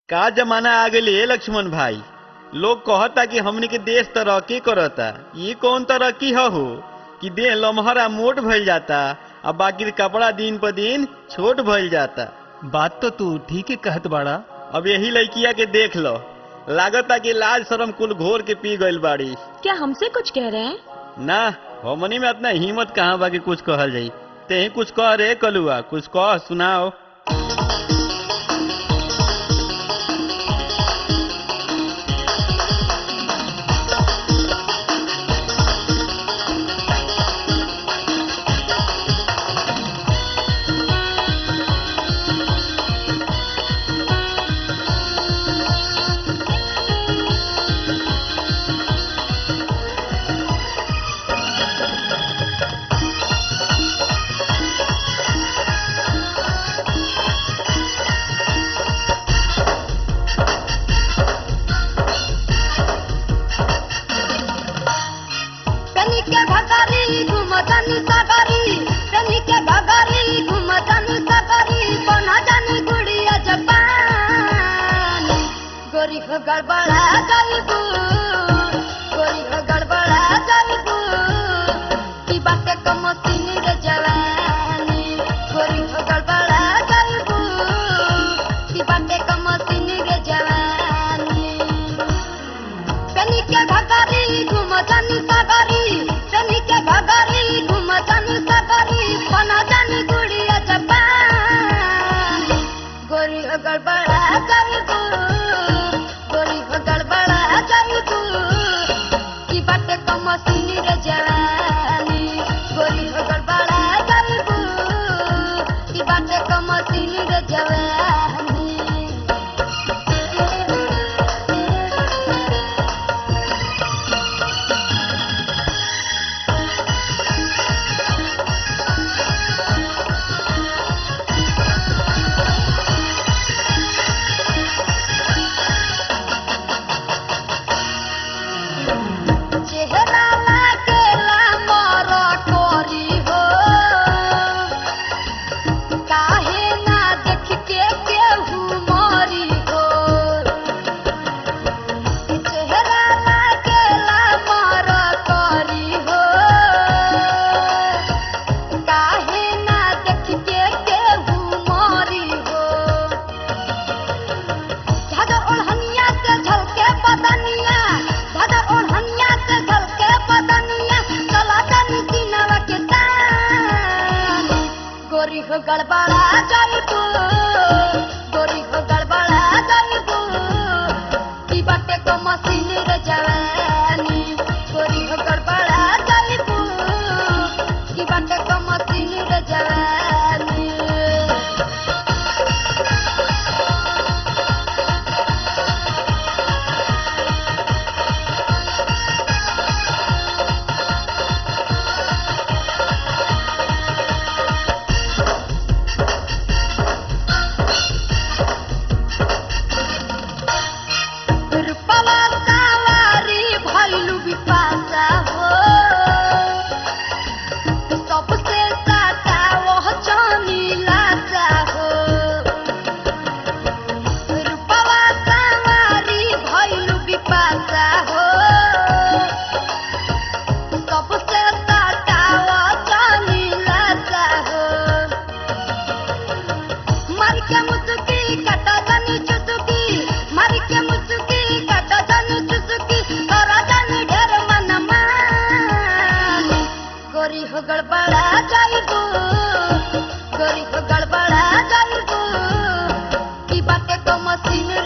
का जमाना आ गइल ए लक्ष्मण भाई लोग कहता कि हमनी के देश तरक्की करता ये कौन तरक्की ह हो कि देह लमहरा मोट भइल जाता आ बाकी कपड़ा दिन पर दिन छोट भइल जाता बात तो तू ठीक ही कहत बाड़ा अब यही लड़किया के देख लो लागता कि लाज शरम कुल घोर के पी गइल बाड़ी क्या हमसे कुछ कह रहे हैं ना हमनी में इतना हिम्मत कहाँ बा कि कुछ कहल जाई ते कुछ कह रे कलुआ कुछ कह सुनाओ पेनी के भगारी घुमतनी सगरी पेनी के भगारी घुमतनी सगरी बना जानी गुड़िया जपान गोरी हो गड़बड़ा गईबू गोरी हो गड़बड़ा गईबू की बाटे कम सीनी रे जवानी गोरी हो गड़बड़ा गईबू की बाटे कम सीनी रे जवानी पेनी के घगारी घुमतनी सगरी पेनी के घगारी घुमतनी सगरी बना जानी गुड़िया जपान गोरी हो गड़बड़ा गईबू गोरी हो गड़बड़ा गईबू की बाटे कम सीनी रे जवानी गोरी हो गड़बड़ा गईबू की बाटे कम सीनी रे जवानी चेहरा लागेला मोर कोरी हो काहे ना देख के केहू मोरी हो चेहरा लागेला मोर कोरी हो काहे ना देख के केहू मोरी हो धागा ओढ़निया से झलके बदनिया धागा ओढ़निया से झलके बदनिया चला जानी सीनवा के तान गोरी हो गड़बड़ा जाइबू गोरी हो गड़बड़ा जाइबू की बाटे को मशीन रे जवानी गोरी हो गड़बड़ा जाइबू की बाटे को मशीन रे जवानी रूपवा कावारी भइलु बिपाशा हो सबसे साटा वह जानी लाशा हो रूपवा कावारी भइलु बिपाशा हो सबसे साटा वह जानी लाशा हो मर के मुसुकी कटा जानी चुसुकी मर के मुसुकी कटा जानी चुसुकी करा जानी ढेर मन मान गोरी हो गड़बड़ा जाइबू गोरी हो गड़बड़ा जाइबू की बाटे को मशीन